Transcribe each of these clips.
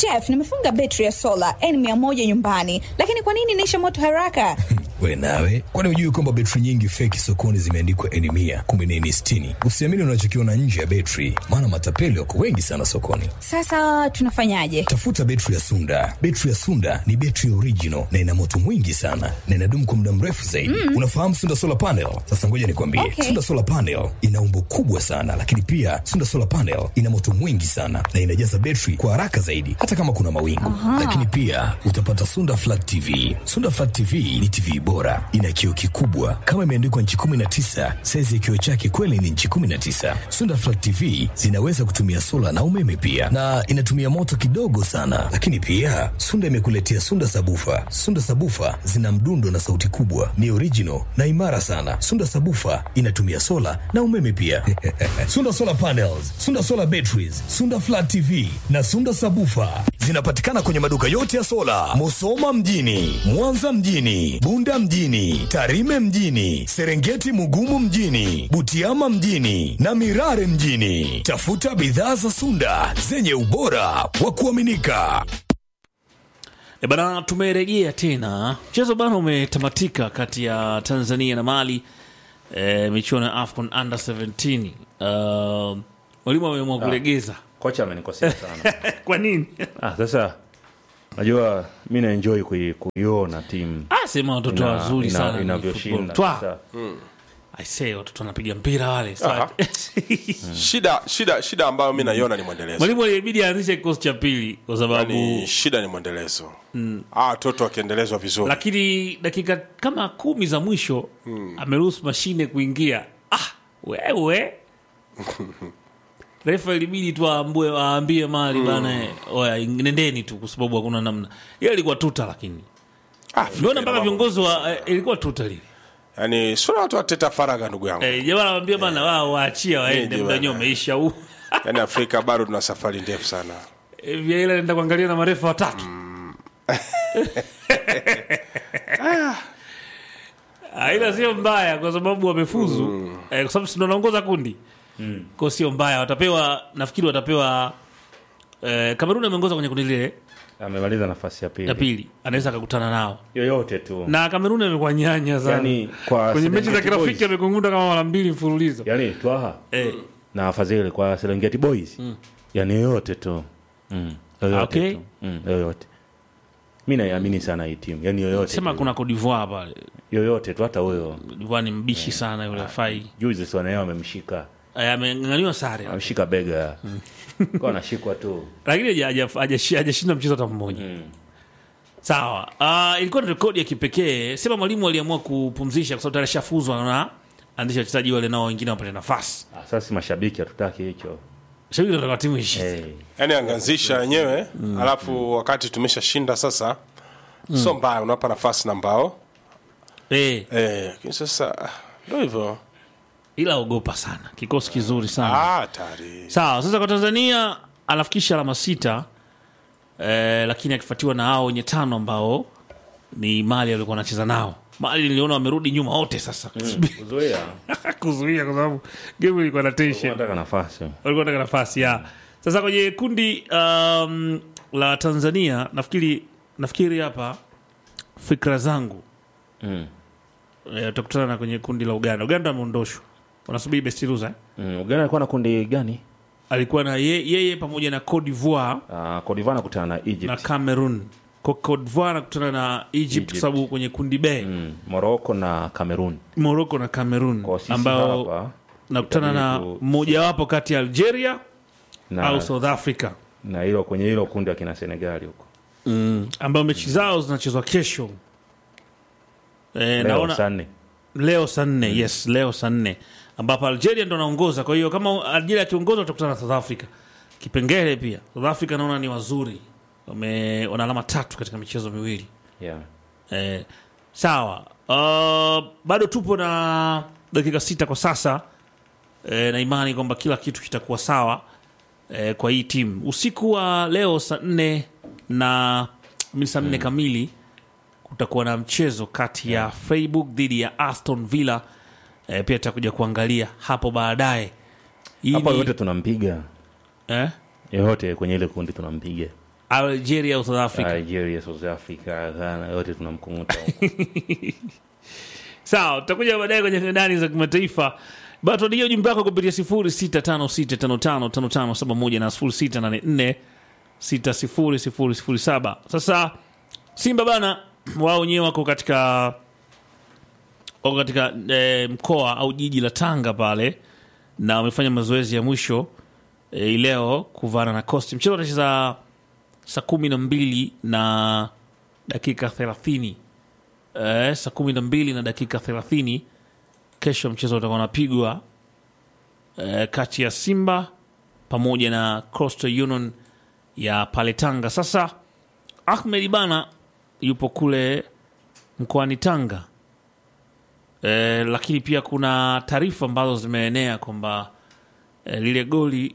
Jeff, nimefunga betri ya sola N100 nyumbani, lakini kwa nini inaisha moto haraka? We nawe, kwani hujui kwamba betri nyingi feki sokoni zimeandikwa N mia kumbe ni N sitini? Usiamini unachokiona nje ya betri, maana matapeli wako wengi sana sokoni. Sasa tunafanyaje? Tafuta betri ya Sunda. Betri ya Sunda ni betri original na ina moto mwingi sana na inadumu kwa muda mrefu zaidi. Mm. Unafahamu Sunda solar panel? Sasa ngoja nikwambie, Okay. Sunda solar panel ina umbo kubwa sana, lakini pia Sunda solar panel ina moto mwingi sana na inajaza betri kwa haraka zaidi, hata kama kuna mawingu. Lakini pia utapata Sunda flat TV. Sunda flat TV ni TV bora, ina kioo kikubwa kama imeandikwa nchi 19. Saizi ya kioo chake kweli ni nchi 19. Sunda flat TV zinaweza kutumia sola na umeme pia, na inatumia moto kidogo sana. Lakini pia Sunda imekuletea Sunda sabufa. Sunda sabufa zina mdundo na sauti kubwa, ni original na imara sana. Sunda sabufa inatumia sola na umeme pia. Sunda solar panels, Sunda solar batteries, Sunda flat TV na Sunda sabufa zinapatikana kwenye maduka yote ya sola, Musoma mjini, Mwanza mjini, Bunda mjini, Tarime mjini, Serengeti Mugumu mjini, Butiama mjini na Mirare mjini. Tafuta bidhaa za Sunda zenye ubora wa kuaminika. E bana, tumerejea tena. Mchezo bana umetamatika kati ya Tanzania na Mali, e, michuano ya AFCON under 17. Uh, mwalimu ameamua kulegeza. kocha amenikosea sana Kwa nini? ah, sasa najua mi naenjoy kui- kuiona timu Ah, sema watoto ina- wazuri ina- sana ni inavyoshinda football. Sasa, Twa. I say watoto wanapiga mpira wale. Aha. Sa- shida shida shida ambayo mi naiona ni mwendelezo Mwalimu alibidi aanzishe kikosi cha pili kwa sababu yani shida ni mwendelezo ah, watoto wakiendelezwa vizuri lakini dakika kama kumi za mwisho ameruhusu mashine kuingia. Ah, wewe refa ilibidi tu aambue aambie mali bana, eh, oya nendeni tu, kwa sababu hakuna namna. Ile ilikuwa tuta, lakini ah, niona Afrika mpaka ina viongozi wa eh, ilikuwa tuta lile yani sura watu wateta faraga ndugu yangu eh, jamaa anamwambia bana, wao waachia waende, Nije muda bana. wenyewe umeisha huu. yani afrika bado tuna safari ndefu sana Eh, Vieira anaenda kuangalia na marefa watatu Ah, ila sio mbaya kwa sababu wamefuzu eh, kwa sababu si ndo wanaongoza kundi kwa sio mbaya watapewa nafikiri watapewa eh, Kamerun ameongoza kwenye kundi lile amemaliza nafasi ya pili ya pili anaweza akakutana nao yoyote tu na Kamerun amekuwa nyanya sana yani kwa kwenye mechi za Serengeti kirafiki Boys, amekungunda kama mara mbili mfululizo yani twaha eh, na fadhili kwa Serengeti Boys yani yoyote tu mm. yoyote Okay. tu mm. yoyote mi naiamini sana hii timu yani yoyote sema tu. kuna Cote d'Ivoire pale yoyote tu hata huyo Cote d'Ivoire ni mbishi sana yule fai juzi siwanaeo amemshika Eh, ameng'ang'aniwa sare ameshika bega kwa anashikwa tu lakini haja- haja- hajashi- hajashinda mchezo hata mmoja sawa uh, ilikuwa ni rekodi ya kipekee sema mwalimu aliamua kupumzisha kwa sababu tayari shafuzwa na andisha wachezaji wale nao wengine wapate nafasi Ah, sasa si mashabiki hatutaki hicho shabiki nataka timu ishi hey. yani angeanzisha wenyewe alafu wakati tumeshashinda sasa so mbaya unawapa nafasi na mbao eh, eh, lakini sasa ah, ndo hivyo ila ogopa sana kikosi kizuri sana ah, hatari sawa sasa kwa tanzania anafikisha alama sita eh, lakini akifuatiwa na hao wenye tano ambao ni mali alikuwa anacheza nao mali niliona wamerudi nyuma wote sasa kuzoea kuzuia kwa sababu game ilikuwa na tension nataka nafasi walikuwa wanataka nafasi ya sasa kwenye kundi um, la tanzania nafikiri nafikiri hapa fikra zangu mm. eh, utakutana na kwenye kundi la uganda uganda ameondoshwa wanasubiri bestiluza eh? mm. uganda alikuwa na kundi gani alikuwa na ye, yeye pamoja na Cote d'Ivoire uh, Codiva nakutana na na Egypt Cameroon Ko- Cote d'Ivoire anakutana na Egypt, Egypt. kwa sababu kwenye kundi B mm. Morocco na Cameroon Morocco na Cameroon kwa sisi ambao hapa nakutana na itabidi tu- mmojawapo kati ya Algeria na, au South Africa na hilo kwenye hilo kundi akina Senegali huko ambao mechi zao zinachezwa kesho e, leo naona saa nne leo saa nne yes leo saa nne ambapo algeria ndo anaongoza kwa hiyo kama algeria akiongoza watakutana na south africa kipengele pia south africa naona ni wazuri Wame- wana alama tatu katika michezo miwili yeah. eh, sawa uh, bado tupo na dakika sita kwa sasa eh, na imani kwamba kila kitu kitakuwa sawa eh, kwa hii timu usiku wa leo saa nne na mi saa nne kamili kutakuwa na mchezo kati ya Freiburg dhidi ya Aston Villa eh, pia tutakuja kuangalia hapo baadaye Hii hapa ni- yote tunampiga eh? yoyote kwenye ile kundi tunampiga Algeria au South Africa. Algeria, South Africa, Ghana, yote tunamkunguta Sawa, tutakuja baadaye kwenye ndani za kimataifa. Bado tuandikia ujumbe wako kupitia 0656555571 na 0684600007. Sasa Simba bana, wao wenyewe wako katika wako katika e, mkoa au jiji la Tanga pale na wamefanya mazoezi ya mwisho e, leo kuvana na Coast. Mchezo utacheza saa kumi na mbili na dakika thelathini eh, saa kumi na mbili na dakika thelathini kesho mchezo utakuwa unapigwa eh, kati ya Simba pamoja na Coastal Union ya pale Tanga. Sasa Ahmed bana yupo kule mkoani Tanga eh, lakini pia kuna taarifa ambazo zimeenea kwamba eh, lile goli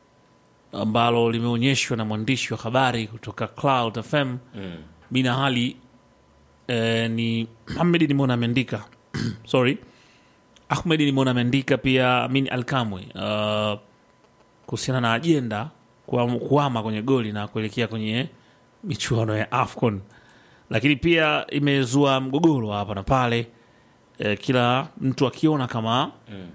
ambalo limeonyeshwa na mwandishi wa habari kutoka Cloud FM mm. Bina hali eh, ni Ahmed nimeona ameandika sorry Ahmed nimeona ameandika pia Amin Alkamwe uh, kuhusiana na ajenda kuam- kuhama kwenye goli na kuelekea kwenye michuano ya AFCON, lakini pia imezua mgogoro hapa na pale eh, kila mtu akiona kama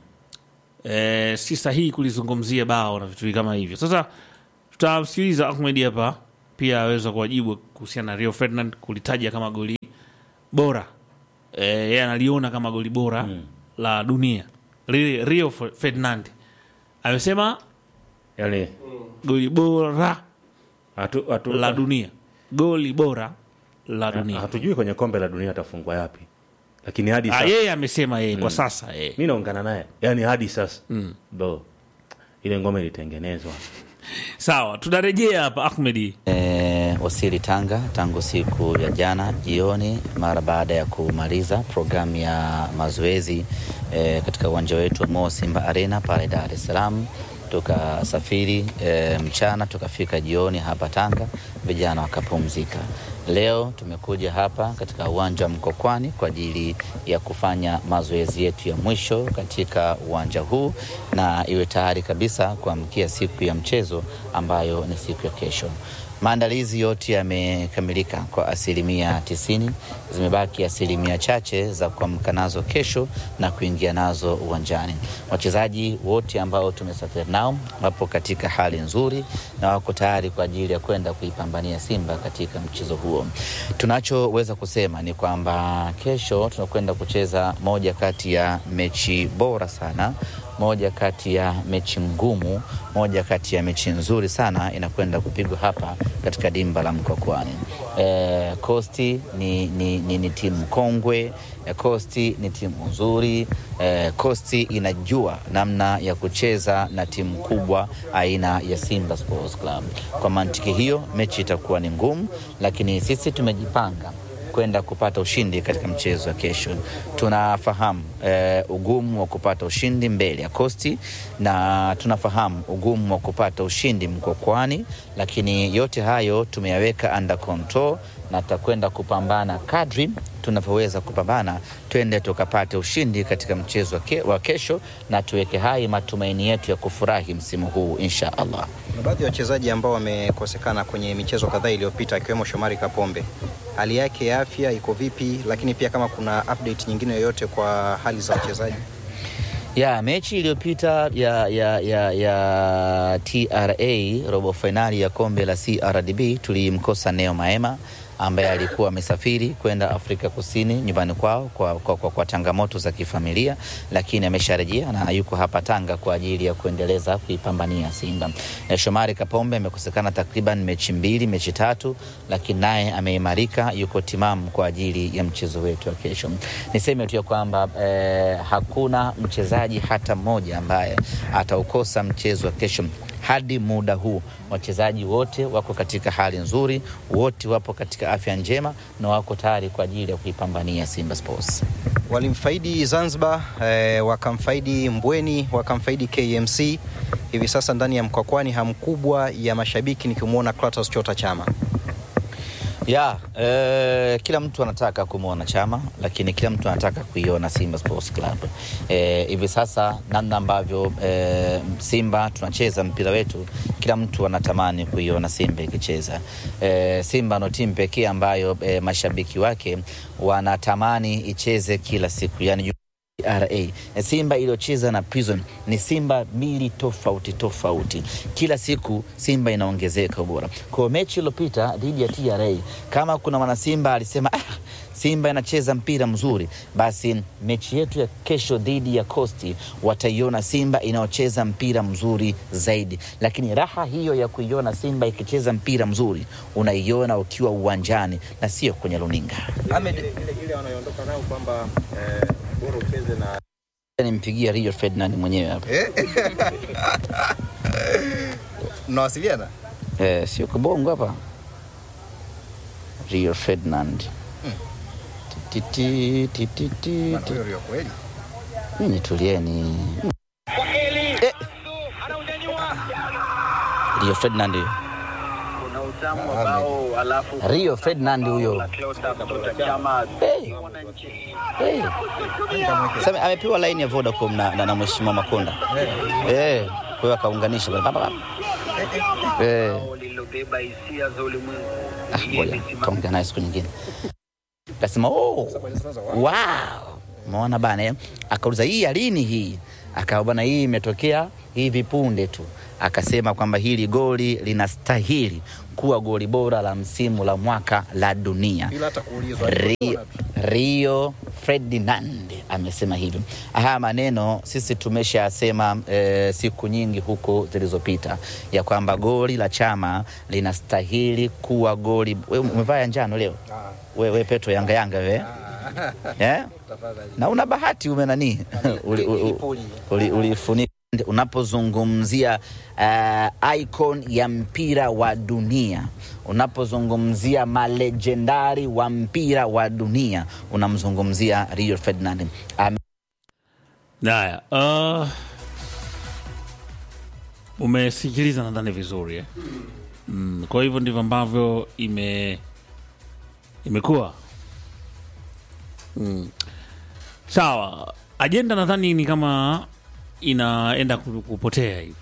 eh, si sahihi kulizungumzia bao na vitu kama hivyo. Sasa tutamsikiliza Ahmed hapa pia aweza kuwajibu kuhusiana na Rio Ferdinand kulitaja kama goli bora eh, yeye analiona kama goli bora la dunia. Ri- Rio Ferdinand amesema yani goli bora hatu, hatu, la dunia, goli bora la dunia. hatujui kwenye kombe la dunia atafungwa yapi, lakini hadi Ah, sasa yeye amesema yeye kwa sasa yeye. mi naungana naye, yani hadi sasa ndo ile ngome ilitengenezwa. Sawa, tunarejea hapa Ahmedi. E, wasili Tanga tangu siku ya jana jioni mara baada ya kumaliza programu ya mazoezi e, katika uwanja wetu wa Mo Simba Arena pale Dar es Salaam. Tukasafiri e, mchana tukafika jioni hapa Tanga, vijana wakapumzika. Leo tumekuja hapa katika uwanja wa Mkokwani kwa ajili ya kufanya mazoezi yetu ya mwisho katika uwanja huu na iwe tayari kabisa kuamkia siku ya mchezo ambayo ni siku ya kesho. Maandalizi yote yamekamilika kwa asilimia tisini. Zimebaki asilimia chache za kuamka nazo kesho na kuingia nazo uwanjani. Wachezaji wote ambao tumesafiri nao wapo katika hali nzuri na wako tayari kwa ajili ya kwenda kuipambania Simba katika mchezo huo. Tunachoweza kusema ni kwamba kesho tunakwenda kucheza moja kati ya mechi bora sana moja kati ya mechi ngumu, moja kati ya mechi nzuri sana inakwenda kupigwa hapa katika dimba la Mkokwani. E, Kosti ni, ni, ni, ni timu kongwe e, Kosti ni timu nzuri e, Kosti inajua namna ya kucheza na timu kubwa aina ya Simba Sports Club. Kwa mantiki hiyo mechi itakuwa ni ngumu, lakini sisi tumejipanga kwenda kupata ushindi katika mchezo wa kesho. Tunafahamu eh, ugumu wa kupata ushindi mbele ya Kosti na tunafahamu ugumu wa kupata ushindi Mkokwani, lakini yote hayo tumeyaweka under control na tutakwenda kupambana kadri tunavyoweza kupambana, twende tukapate ushindi katika mchezo wa ke, wa kesho na tuweke hai matumaini yetu ya kufurahi msimu huu insha Allah. Kuna baadhi ya wachezaji ambao wamekosekana kwenye michezo kadhaa iliyopita akiwemo Shomari Kapombe. Hali yake ya afya iko vipi? Lakini pia kama kuna update nyingine yoyote kwa hali za wachezaji. ya mechi iliyopita ya, ya, ya, ya TRA robo fainali ya kombe la CRDB tulimkosa Neo Maema ambaye alikuwa amesafiri kwenda Afrika Kusini nyumbani kwao kwa, kwa, kwa, kwa changamoto za kifamilia, lakini amesharejea na yuko hapa Tanga kwa ajili ya kuendeleza kuipambania Simba. E, Shomari Kapombe amekosekana takriban mechi mbili, mechi tatu, lakini naye ameimarika, yuko timamu kwa ajili ya mchezo wetu wa kesho. Niseme tu ya kwamba eh, hakuna mchezaji hata mmoja ambaye ataukosa mchezo wa kesho hadi muda huu wachezaji wote wako katika hali nzuri, wote wapo katika afya njema na wako tayari kwa ajili ya kuipambania Simba Sports. Walimfaidi Zanzibar eh, wakamfaidi Mbweni, wakamfaidi KMC. Hivi sasa ndani ya Mkwakwani hamu kubwa ya mashabiki nikimwona Clatous Chota Chama. ya eh, kila mtu anataka kumwona Chama, lakini kila mtu anataka kuiona Simba Sports Club. Eh, hivi sasa namna ambavyo eh, Simba tunacheza mpira wetu, kila mtu anatamani kuiona Simba ikicheza. Eh, Simba ndo timu pekee ambayo eh, mashabiki wake wanatamani icheze kila siku, yani RA. Simba iliyocheza na Prison ni Simba mbili tofauti tofauti. Kila siku Simba inaongezeka ubora. Kwa mechi iliyopita dhidi ya TRA, kama kuna mwana Simba alisema ah, Simba inacheza mpira mzuri, basi mechi yetu ya kesho dhidi ya Coast wataiona Simba inayocheza mpira mzuri zaidi. Lakini raha hiyo ya kuiona Simba ikicheza mpira mzuri unaiona ukiwa uwanjani na sio kwenye runinga. Ahmed, ile ile wanayoondoka nao kwamba eh, bora ucheze na Nimpigia Rio Ferdinand mwenyewe hapa. mnawasiliana Eh, sio kibongo hapa. Rio Ferdinand. Ti, ti, ti, ti, ti, ti. Rio kweli Nyinyi tulieni. Eh. Rio Ferdinand huyo. Rio Ferdinand huyo. Hey. Hey. Sasa amepewa line ya Vodacom na, na, na Mheshimiwa Makonda. Eh, kwa hiyo akaunganisha pale. Baba, baba. Eh. lililobeba hisia za ulimwengu. Ah, ngoja kaongea naye siku nyingine. Akasema oh, wow, umeona bana eh? Akauliza hii ya lini hii? Akawa bana, hii imetokea hivi punde tu. Akasema kwamba hili goli linastahili kuwa goli bora la msimu la mwaka la dunia. bila hata kuulizwa Rio, Rio Ferdinand amesema hivyo. Haya maneno sisi tumeshasema e, siku nyingi huko zilizopita ya kwamba goli la Chama linastahili kuwa goli. Wewe umevaa ya njano leo, wewe we, Petro Yanga Yanga wewe yeah? na una bahati ume nani uli, uli, uli, ulifunika unapozungumzia uh, icon ya mpira wa dunia, unapozungumzia malejendari wa mpira wa dunia, unamzungumzia Rio Ferdinand. Ame- Haya, uh, umesikiliza nadhani vizuri eh? mm, kwa hivyo ndivyo ambavyo ime imekuwa mm. Sawa, ajenda nadhani ni kama inaenda ku- kupotea hivi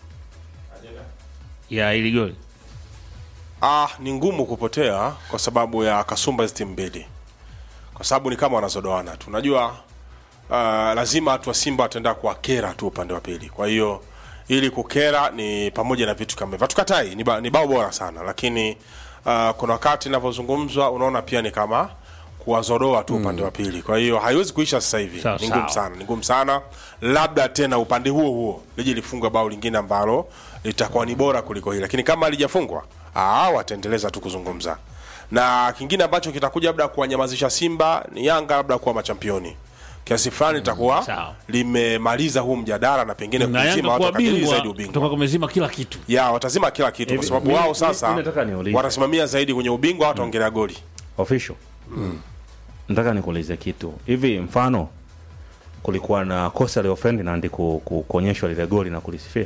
ya ili goli Ah, ni ngumu kupotea kwa sababu ya kasumba hizi timu mbili, kwa sababu ni kama wanazodoana tu. Unajua uh, lazima watu wa Simba wataenda kuwakera tu upande wa pili. Kwa hiyo ili kukera ni pamoja na vitu kama hivyo, hatukatai, ni, ba, ni bao bora sana, lakini uh, kuna wakati inavyozungumzwa unaona pia ni kama kuwazodoa tu upande wa pili. Kwa hiyo haiwezi kuisha sasa hivi, Sawa, ni ngumu sawa. sana, ni ngumu sana. Labda tena upande huo huo lije lifunga bao lingine ambalo litakuwa ni bora kuliko hili, lakini kama halijafungwa ah, wataendeleza tu kuzungumza. Na kingine ambacho kitakuja labda kuwanyamazisha Simba ni Yanga labda kuwa machampioni kiasi fulani itakuwa sawa. limemaliza huu mjadala na pengine na kuzima Yanga watu kuwa wakadili bingwa zaidi kutoka ubingwa kumezima kila kitu ya watazima kila kitu kwa Hivi, sababu mimi- wao mimi- sasa mimi nataka niulize. watasimamia zaidi kwenye ubingwa, wataongelea goli. official nataka nikuulize kitu hivi mfano kulikuwa na kosa leo Ferdinand ku, ku, kuonyeshwa lile goli na kulisifia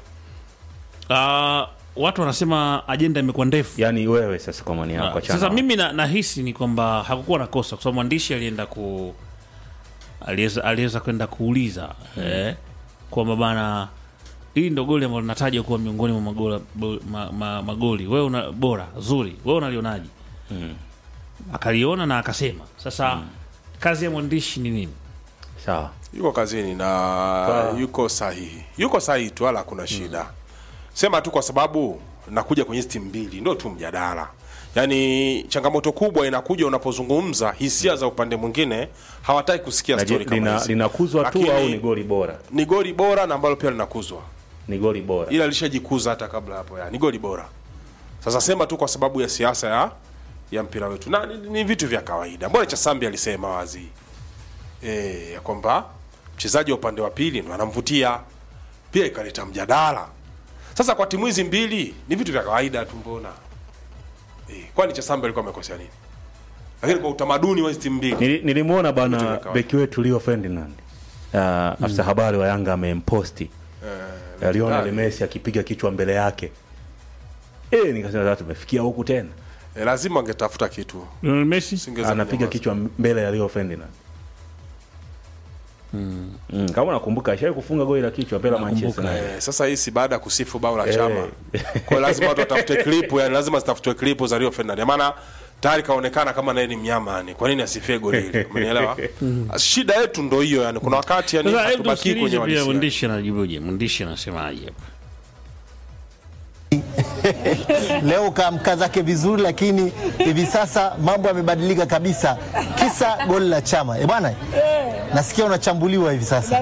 uh, watu wanasema ajenda imekuwa ndefu yaani wewe sasa kwa maoni yako Ah, achana sasa na- mimi na- nahisi ni kwamba hakukuwa na kosa kwa sababu mwandishi alienda ku aliweza aliweza kwenda kuuliza eh, kwamba bana hii ndo goli ambalo linatajwa kuwa miongoni mwa magola, bo, ma, ma, magoli wewe una bora zuri wewe unalionaje akaliona na akasema sasa kazi ya mwandishi ni nini sawa yuko kazini na yuko sahihi, yuko sahihi tu, wala hakuna shida. Sema tu kwa sababu nakuja kwenye hizi timu mbili, ndio tu mjadala. Yaani changamoto kubwa inakuja unapozungumza hisia za upande mwingine, hawataki kusikia Na je, story kama lina- hizi. linakuzwa tu Lakini au ni goli bora Ni goli bora na ambalo pia linakuzwa, ni goli bora ila lishajikuza hata kabla hapo, ya ni goli bora. Sasa sema tu kwa sababu ya siasa ya ya mpira wetu, na ni, ni vitu vya kawaida. Mbona Chasambi alisema wazi eh, ya kwamba mchezaji wa upande wa pili ndo anamvutia, pia ikaleta mjadala. Sasa kwa timu hizi mbili ni vitu vya kawaida tu, mbona eh, kwani Chasambi alikuwa amekosea nini? Lakini kwa utamaduni wa hizi timu mbili Nili- nilimwona Vitu vya bana kawaida. beki wetu Leo Ferdinand uh, afisa habari wa Yanga amemposti uh, Lionel nani? Messi akipiga kichwa mbele yake eh, nikasema sasa tumefikia huku tena e, lazima angetafuta kitu Lionel Messi Singeweza anapiga kunyamaza. kichwa mbele ya Rio Ferdinand mm. kama unakumbuka ashawai kufunga goli la kichwa mbele ya Manchester United. Eh, sasa hii si baada ya kusifu bao la chama kwa hiyo lazima watu watafute klipu yani lazima zitafutwe klipu za Rio Ferdinand maana tayari kaonekana kama naye ni mnyama yani kwa nini asifie goli hili umenielewa shida yetu ndo hiyo yani kuna wakati yani sasa hebu hatubaki kwenye tusikilize pia uhalisia. mwandishi anajibuje mwandishi anasemaje hapa leo kaamka zake vizuri, lakini hivi sasa mambo yamebadilika kabisa, kisa goli la Chama. E bwana, nasikia unachambuliwa hivi sasa.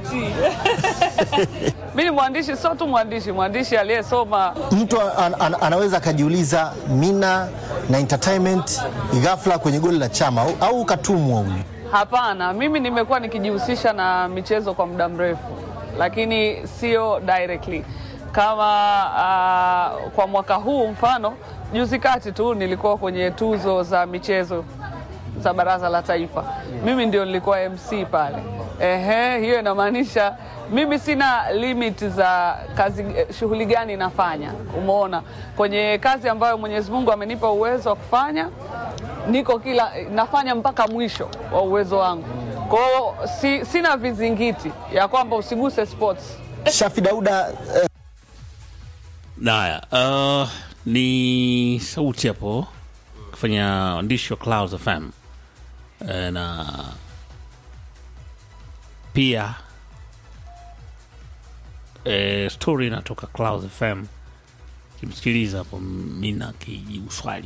Mi ni mwandishi, sio tu mwandishi, mwandishi aliyesoma. Mtu an, an, anaweza akajiuliza mina na entertainment ghafla kwenye goli la Chama au, au katumwa huyu. Hapana, mimi nimekuwa nikijihusisha na michezo kwa muda mrefu, lakini sio directly kama uh, kwa mwaka huu mfano, juzi kati tu nilikuwa kwenye tuzo za michezo za Baraza la Taifa. Mimi ndio nilikuwa MC pale. Ehe, hiyo inamaanisha mimi sina limit za kazi, eh, shughuli gani nafanya. Umeona, kwenye kazi ambayo Mwenyezi Mungu amenipa uwezo wa kufanya, niko kila nafanya mpaka mwisho wa uwezo wangu. Kwa hiyo si, sina vizingiti ya kwamba usiguse sports. Shafi Dauda eh, Naya, uh, ni sauti hapo kufanya waandishi wa Clouds FM Eh, na pia eh, story inatoka Clouds FM. Kimsikiliza hapo mina kijibu swali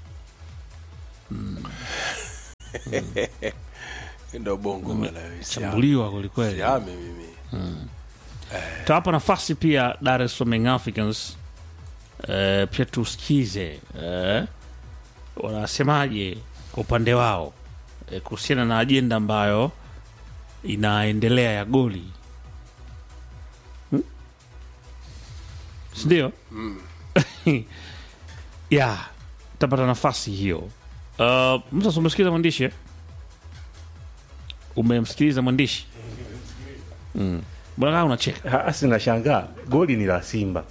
ndo bongo bwana, siami. chambuliwa kwelikweli. Siami mimi Tawapa nafasi pia Dar es Salaam Young Africans eh, pia tusikize eh, wanasemaje kwa upande wao eh, kuhusiana na ajenda ambayo inaendelea ya goli hmm? sindio? ya tapata nafasi hiyo. Uh, mtu umesikiza mwandishi eh? Umemsikiliza mwandishi mm. Mbona kama unacheka? Ah, sina shangaa goli ni la Simba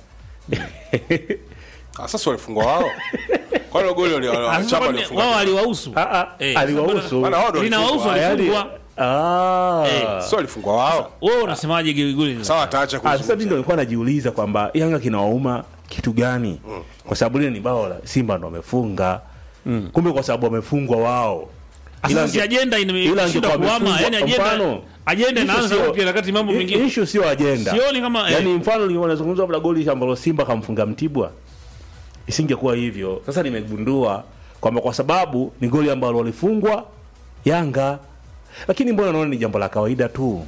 Ah, sasa walifungwa wao kwani hilo goli wali- wali- Ah, sasa Chama kwani alifunga wao waliwahusu Ah, ah, Eh, aliwahusu Maana wao ndo linawahusu walifungwa. walifungwa. Ah. Eh. sio walifungwa wao Wewe unasemaje goli goli? ni- sawa ataacha Ah, sasa mimi ndo kuzungumza nilikuwa najiuliza kwamba Yanga kinawauma kitu gani? Kwa sababu lile ni bao la Simba ndo wamefunga. Kumbe kwa sababu wamefungwa wao. Sasa Ila si ange- ajenda ila imeshindwa angekuwa kuama, amefungwa- yani ajenda mfano, ajenda issue inaanza sio- upya wakati mambo i- mengine. issue sio ajenda. Sioni kama eh, Yaani mfano ni wanazungumza labda goli ambalo Simba kamfunga Mtibwa. Isingekuwa hivyo. Sasa nimegundua kwamba kwa sababu ni goli ambalo walifungwa Yanga. Lakini mbona naona ni jambo la kawaida tu.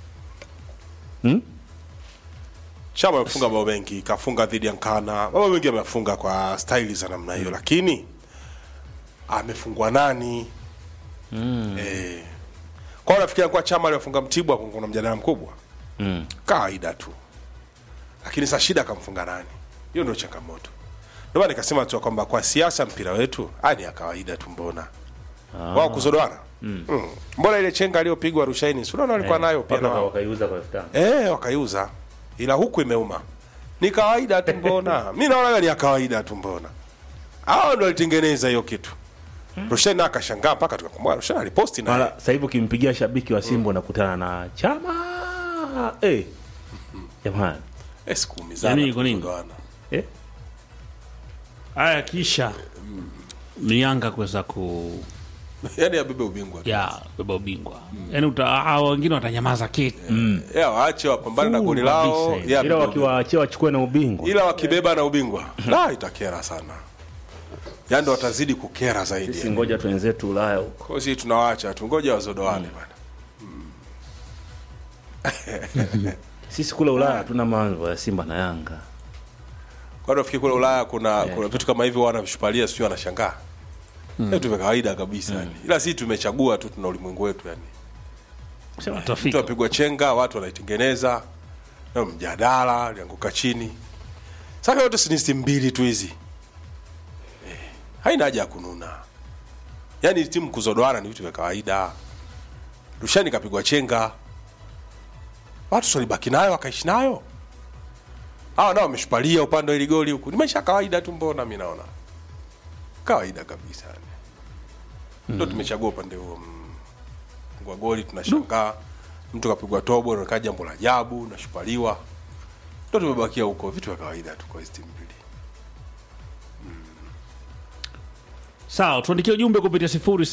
Chama amefunga mabao mengi, kafunga dhidi ya Nkana, mabao mengi amefunga kwa staili za namna hiyo, lakini amefungwa nani? Eh, kwa hiyo nafikiri kwa Chama aliyofunga Mtibwa kuna mjadala mkubwa Mm. kawaida tu, lakini sasa shida akamfunga nani? Hiyo ndio changamoto. Ndio maana nikasema tu kwamba kwa siasa mpira wetu haya ni ya kawaida tu, mbona wao kuzodoana mm. Mbona ile chenga aliyopigwa Rushaini, si unaona walikuwa nayo pia na Mpaka wao wakaiuza kwa 5000. Eh, wakaiuza ila huku imeuma. Ni kawaida tu mbona? Mimi naona ni ya kawaida tu mbona. Hao ndio walitengeneza hiyo kitu. Roshena akashangaa mpaka tukakumbuka Roshena aliposti na Mara sasa hivi ukimpigia shabiki wa Simba unakutana na Chama. Eh. Jamani. eh, sikuumizana. Yaani kwa nini? tukagoana. Eh? haya kisha ni Yanga kuweza ku Yaani abebe ubingwa. ya beba ubingwa. Yaani uta hao wengine watanyamaza kiti. Yeah, waache wapambane na goli Full lao. kabisa. Yeah, Ila abebe wakiwaachia wachukue na ubingwa. ila wakibeba na ubingwa la itakera sana yaani ndo watazidi kukera zaidi Sisi ngoja twenzetu Ulaya huko. Kwa hiyo tunawaacha tu ngoja wazodoane bana Sisi kule Ulaya hatuna mambo ya Simba na Yanga. kwa nafikiri kule Ulaya kuna kuna vitu kama hivyo wanavishupalia sio wanashangaa mm. vitu vya kawaida kabisa yani ila sisi tumechagua tu tuna ulimwengu wetu yani Sema mtu tafika. apigwa chenga watu wanaitengeneza na mjadala alianguka chini sasa yote si ni timu mbili tu hizi eh, haina haja ya kununa yaani timu kuzodoana ni vitu vya kawaida rushani kapigwa chenga watu walibaki nayo wakaishi nayo hawa nao wameshupalia upande wa ili goli huku ni maisha ya kawaida tu mbona mi naona kawaida kabisa ndo tumechagua upande huo mm. kwa goli tunashangaa mtu kapigwa tobo nakaa jambo la ajabu nashupaliwa ndo tumebakia huko vitu vya kawaida tu kwa hizi timu mbili sawa tuandikia ujumbe kupitia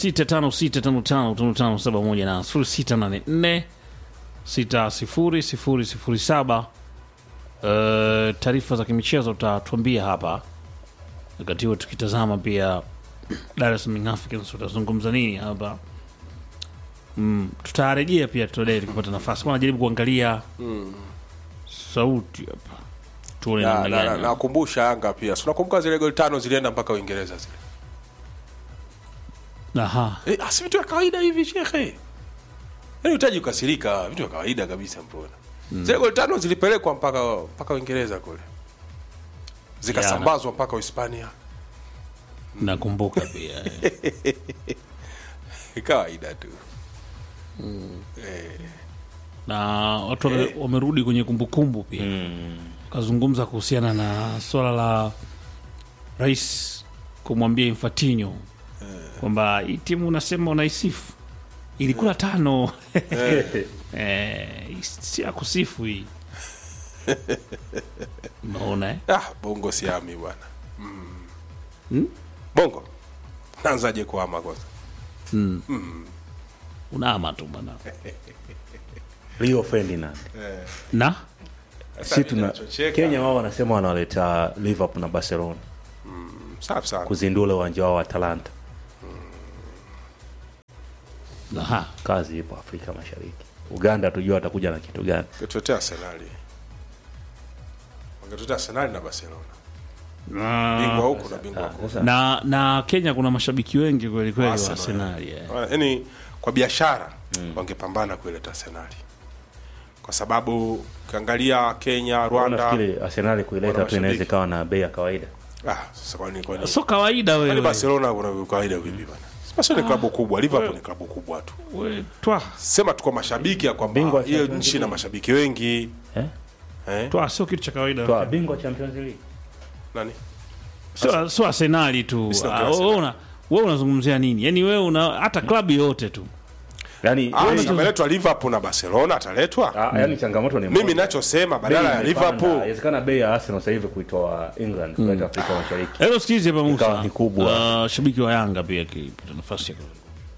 0656555571 na 0684 600007 uh, taarifa za kimichezo utatuambia hapa wakati huo tukitazama pia Dar es Salaam Young Africans utazungumza nini hapa mm, tutarejea pia tutadai tukipata nafasi kwa najaribu kuangalia sauti hapa tuone Na- namna na- na- gani nakumbusha Yanga pia si unakumbuka zile goli tano zilienda mpaka Uingereza zile aha Eh, ah, si vitu vya kawaida hivi shekhe yaani utaji kukasirika vitu vya kawaida kabisa mbona zile goli tano zilipelekwa mpaka mpaka Uingereza kule zikasambazwa mpaka Uhispania nakumbuka pia eh. kawaida tu na watu wame- wamerudi kwenye kumbukumbu pia kazungumza kuhusiana na swala la rais kumwambia Infantino kwamba hii timu unasema unaisifu ilikula tano eh, si ya kusifu hii unaona eh? ah, bongo siami bwana mm. bongo naanzaje kuama kwanza unaama tu bwana Rio Ferdinand na si tuna ninachocheka- Kenya wao wanasema wanawaleta Liverpool na Barcelona safi sana kuzindua ule uwanja wao wa Atalanta. aha Kazi ipo Afrika Mashariki. Uganda tujua watakuja na kitu gani. wangetuletea Arsenali wangetuletea Arsenali na Barcelona bingwa huku na bingwa huku Sasa na na Kenya kuna mashabiki wengi kweli kweli wa Arsenal, Arsenal eh. yaani kwa biashara wangepambana kuileta Arsenali kwa sababu ukiangalia Kenya, Rwanda nafikiri Arsenal kuileta Wana tu inaweza mashabiki. ikawa na bei ya kawaida. ah, sasa kwani kwani so kawaida kwani wewe Barcelona kuna kawaida vipi bana? Barcelona ni klabu kubwa, Liverpool ni klabu kubwa tu. We, twa Sema tuko mashabiki ya kwamba Bingwa hiyo Champions nchi na League. mashabiki wengi Eh? eh? twa sio kitu cha kawaida Toa bingwa Champions League. Nani? sio sio Arsenali tu sio Ah, kwa wewe Arsenal. una wewe unazungumzia nini yani wewe una hata klabu yote tu Yaani Ah, yaani- ameletwa Liverpool na Barcelona ataletwa? ah, yaani changamoto ni Mimi moja. nachosema Bei badala ya imepanda. Liverpool Inawezekana bei ya Arsenal sasa hivi kuitoa England kuleta Afrika Mashariki. Hello sikizi hapa Ikawa Musa ni kubwa. Ah, shabiki wa Yanga pia akipata nafasi ya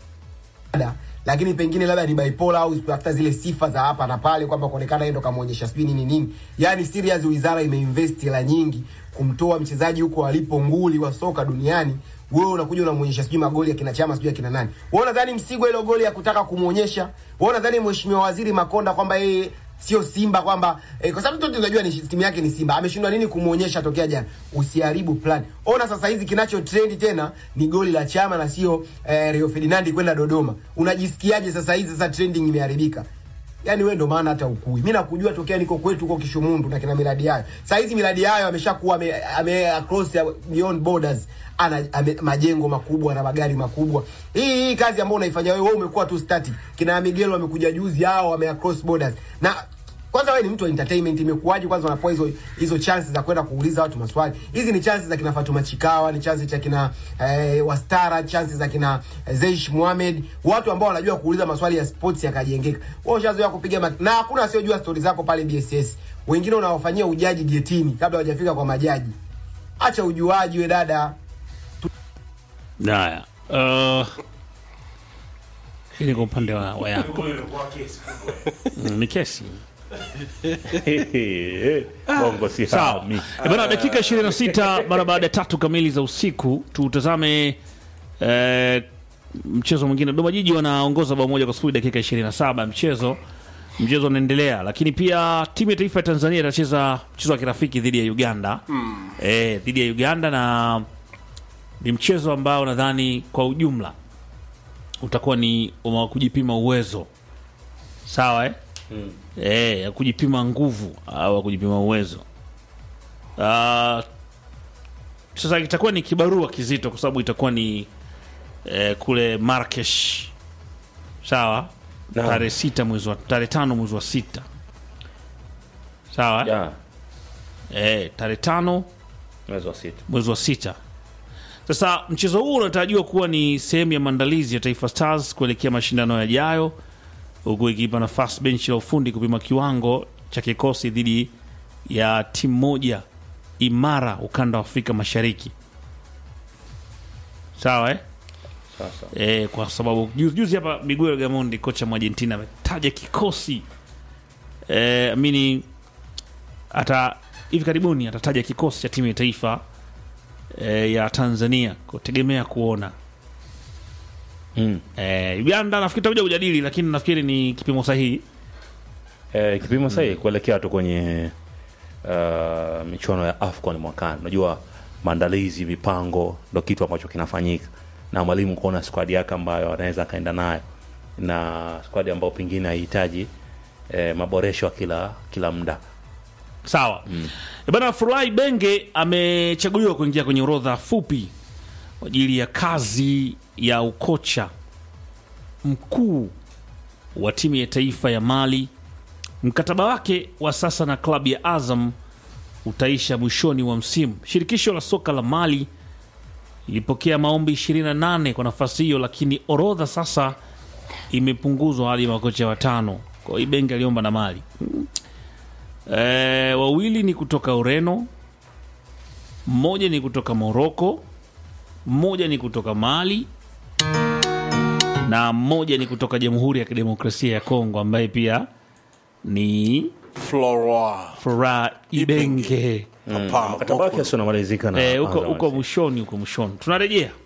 Labda, lakini pengine labda ni bipolar au kutafuta zile sifa za hapa na pale kwamba kuonekana yeye ndo kamwonyesha sijui nini nini. Yani serious wizara imeinvest hela nyingi kumtoa mchezaji huko alipo nguli wa soka duniani. Wewe unakuja unamwonyesha sijui magoli ya kina Chama sijui ya kina nani. Wewe unadhani Msigwa ile goli ya kutaka kumwonyesha? Wewe unadhani mheshimiwa waziri Makonda kwamba yeye sio Simba kwamba eh, kwa sababu tu tunajua ni timu yake ni Simba. Ameshindwa nini kumuonyesha tokea jana? Usiharibu plan. Ona sasa hizi kinacho trend tena ni goli la Chama na sio eh, Rio Ferdinand kwenda Dodoma. Unajisikiaje sasa hizi sasa trending imeharibika? Yaani wewe ndo maana hata ukui. Mimi nakujua tokea niko kwetu huko Kishumundu na kina miradi yayo. Sasa hizi miradi yayo ameshakuwa ame, ame across ya beyond borders. Ana ame, majengo makubwa na magari makubwa. Hii hii kazi ambayo unaifanya wewe wewe umekuwa tu static. Kina Miguel wamekuja juzi hao wame across borders. Na kwanza wewe ni mtu wa entertainment imekuwaje kwanza unapoa hizo hizo chances za kwenda kuuliza watu maswali hizi ni chances za kina Fatuma Chikawa ni chances za kina eh, Wastara chances za kina eh, Zeish Mohamed watu ambao wanajua kuuliza maswali ya sports yakajengeka wewe ushazoea kupiga mak- na hakuna asiyojua stori zako pale BSS wengine unawafanyia ujaji getini kabla hawajafika kwa majaji acha ujuaji we dada Haya. Uh, hii ni kwa upande wa, wa Yanga. Mm, ni kesi. Bongo si Sawa. hami. Eh, Bana dakika 26 mara baada ya tatu kamili za usiku tutazame eh, mchezo mwingine. Dodoma Jiji wanaongoza bao moja kwa sifuri dakika 27 mchezo mchezo unaendelea, lakini pia timu ya taifa ya Tanzania itacheza mchezo wa kirafiki dhidi ya Uganda eh, dhidi ya Uganda na ni mchezo ambao nadhani kwa ujumla utakuwa ni wa kujipima uwezo sawa eh? Eh, ya kujipima nguvu au ya kujipima uwezo Ah, sasa itakuwa ni kibarua kizito kwa sababu itakuwa ni eh, kule Marrakesh sawa Naam. tarehe sita mwezi wa tarehe tano mwezi wa sita sawa eh? Ya, eh, tarehe tano mwezi wa sita. mwezi wa sita Sasa mchezo huu unatarajiwa kuwa ni sehemu ya maandalizi ya Taifa Stars kuelekea mashindano yajayo, huku ikiipa nafasi benchi la ufundi kupima kiwango cha kikosi dhidi ya timu moja imara ukanda wa Afrika Mashariki. Sawa eh? Sasa E, kwa sababu juzi juzi hapa Miguel Gamondi kocha mwa Argentina ametaja kikosi e, amini ata hivi karibuni atataja kikosi cha timu ya taifa e, ya Tanzania kutegemea kuona mm. e, Uganda nafikiri tutakuja kujadili, lakini nafikiri ni kipimo sahihi eh, kipimo sahihi kuelekea tu kwenye uh, michuano ya AFCON mwakani. Unajua maandalizi, mipango ndo kitu ambacho kinafanyika na mwalimu kuona squad yake ambayo anaweza akaenda nayo na squad ambayo pengine haihitaji eh, maboresho ya kila kila muda. sawa mm. Bana Furahi Benge amechaguliwa kuingia kwenye orodha fupi kwa ajili ya kazi ya ukocha mkuu wa timu ya taifa ya Mali. Mkataba wake wa sasa na klabu ya Azam utaisha mwishoni wa msimu. Shirikisho la soka la Mali ilipokea maombi 28 kwa nafasi hiyo, lakini orodha sasa imepunguzwa hadi makocha watano. Kwa hiyo Benge aliomba na Mali e, wawili ni kutoka Ureno, mmoja ni kutoka Moroko, mmoja ni kutoka Mali na mmoja ni kutoka Jamhuri ya Kidemokrasia ya Kongo ambaye pia ni Flora Furaha Ibenge. Hapa, Mkataba wake sio unamalizika na Eh, huko Azam huko FC. mwishoni, huko mwishoni tunarejea